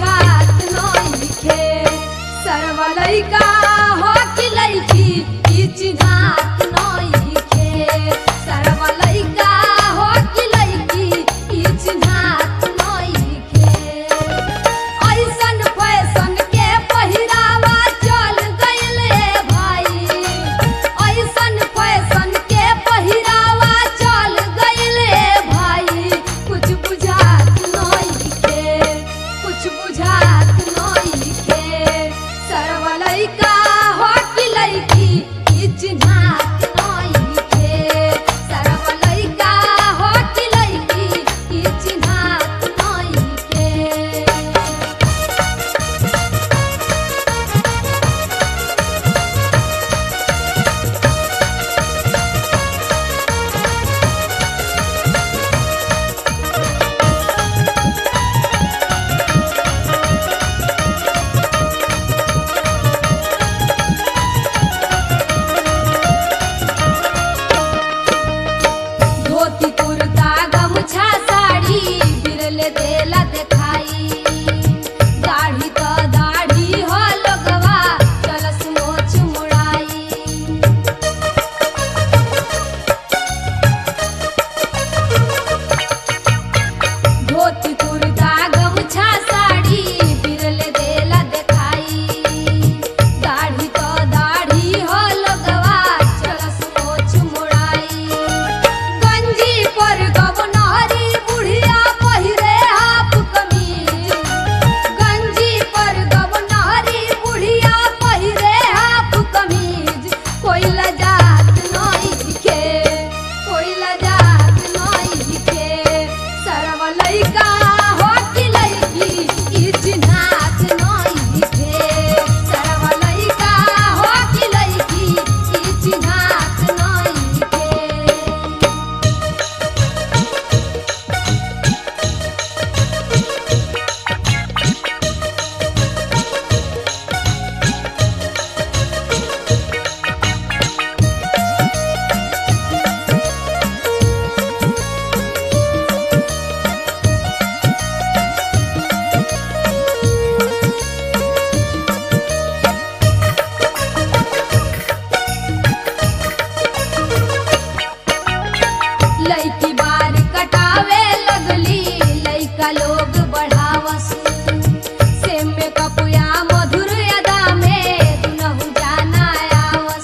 बुझात नइखे सरवा लइका हो कि लइकी ई चिन्हात नइखे सरवा लइका हो कि लइकी ई चिन्हात नइखे ऐसन फैशन के पहिरावा चल गइले भाई ऐसन फैशन के पहिरावा चल गइले भाई कुछ बुझात नइखे कुछ बुझात नइखे सरवा लइका हो कि लइकी ई चिन्हात नइखे सरवा लइका हो कि लइकी ई चिन्हात नइखे धोती कुर्ता गमछा साड़ी बिरले देला देखाई दाढ़ी त दाढ़ी हो लगवा चलस मोछ मुड़ाई धोती कुर्ता गमछा साड़ी बिरले देला देखाई दाढ़ी तो दाढ़ी हो लगवा चलस मोछ मुड़ाई गंजी पर गवनहरी बुढ़िया पहिरे हाफ कमीज गंजी पर गवनहरी बुढ़िया पहिरे हाफ कमीज कोई लजात नइखे कोई लजात नइखे सरवा लइका हो कि लइकी ई चिन्हात नइखे सरवा लइका हो कि लइकी ई चिन्हात नइखे लइकी बार कटावे लगली लइका लोग बढ़ावस से में कपुया मधुर अदा में दुनहु जाना आवस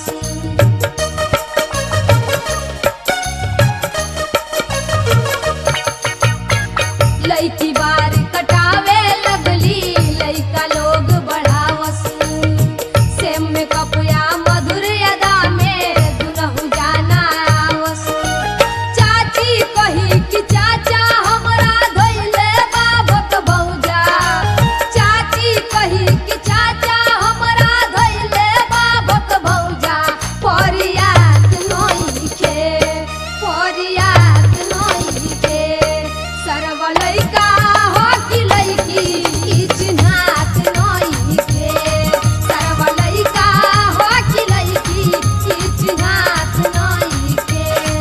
लइकी बार कटावे लगली लइका लोग बढ़ावस से में कपुया मधुर अदा में दुनहु जाना आवस चाची कही कि चाचा हमरा धइले बाबक भौजा चाची कही कि चाचा हमरा धइले बाबक भौजा परियात नइखे परियात नइखे सरवा लइका हो कि लइकी ई चिन्हात नइखे सरवा लइका हो कि लइकी ई चिन्हात नइखे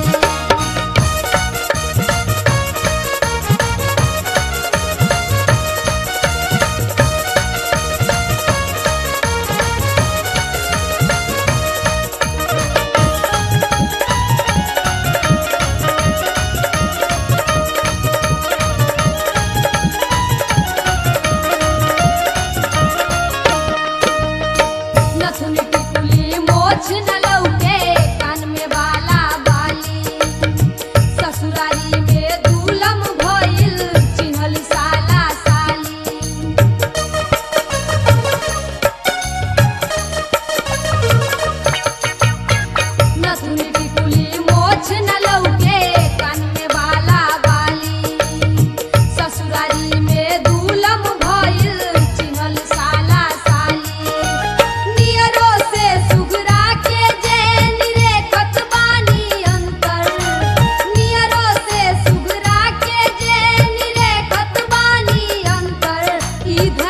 नथुनी टिकुली मोछ न लौके कान में बाला बाली ससुरारी में दूलम भइल चिन्हल साला साली नथुनी टिकुली मोछ न लौके कान में बाला बाली ससुरारी में दूलम भइल चिन्हल साला साली नियरो से सुगरा के जे निरेखत बानी अंतर नियरो से सुगरा के जे निरेखत बानी अंतर ई